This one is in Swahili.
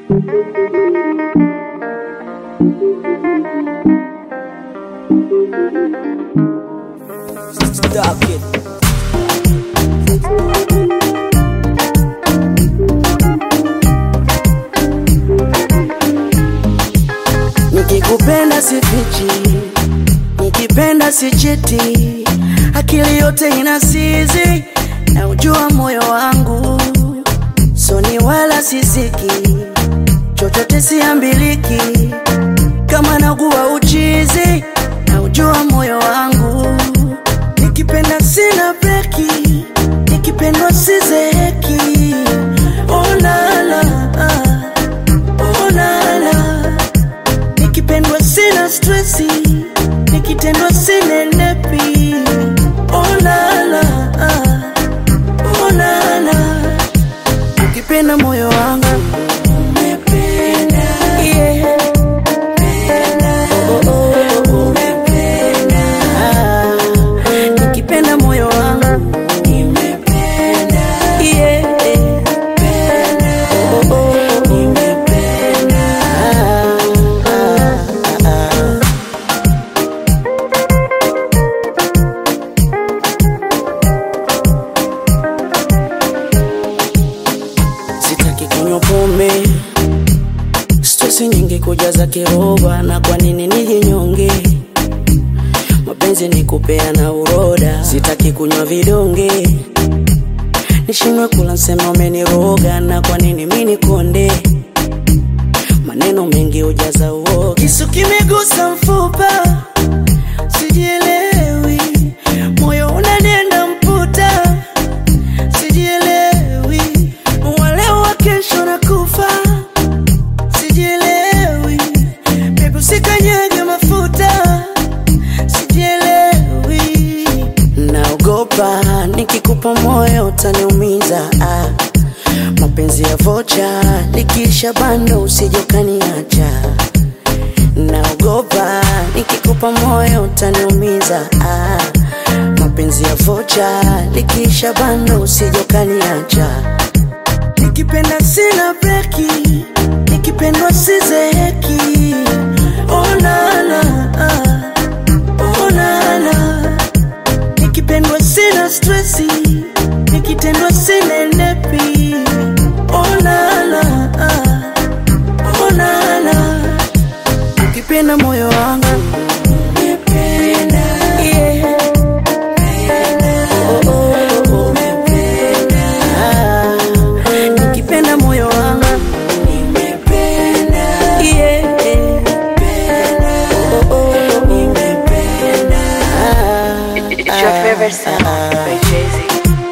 Stop it. Nikikupenda sifichi, nikipenda sichiti, akili yote inasizi na ujua moyo wangu, soni wala sisiki, chochote siambiliki, kama naguwa uchizi na ujua moyo wangu, nikipenda sina breki, nikipendwa sizeheki. Oh la la, oh la la nikipendwa sina stresi, nikitendwa sinenepi. Oh la la, oh la la, ukipenda moyo wangu umependa, yeah. Oh, oh, oh, umependa. Ah, nikipenda moyo wangu nimependa, yeah. Oh, oh, oh, nimependa. Ah, ah, ah. Sitaki kunywa pombe, stresi nyingi kujaza kiroba, na kwa nini nijinyonge? Mapenzi ni kupeana uroda, sitaki kunywa vidonge, nishindwe kula nseme umeniroga, na kwa nini mi nikonde? Maneno mengi hujaza uoga, kisu kimegusa mfupa, sijielewi, moyo unanenda mputa sijielewi, waleo wa kesho na kufa, sijielewi, bebu usikanyage mafuta, sijielewi, naogopa nikikupa moyo utaniumiza, ah. mapenzi ya vocha likiisha bando usije ukaniacha naogopa nikikupa moyo utaniumiza ah. mapenzi ya vocha likiisha bando usije ukaniacha nikipenda sina breki nikipendwa sizeheki oh la la, ah. oh la la. nikipendwa sina stresi nikitendwa sinenepi oh la la, ah. oh la la ukipenda moyo wangu Yeah. Oh, oh, oh. Ah, nikipenda moyo wangu Yeah. Oh, oh, oh. Ah, It's your favorite song by Jay Z.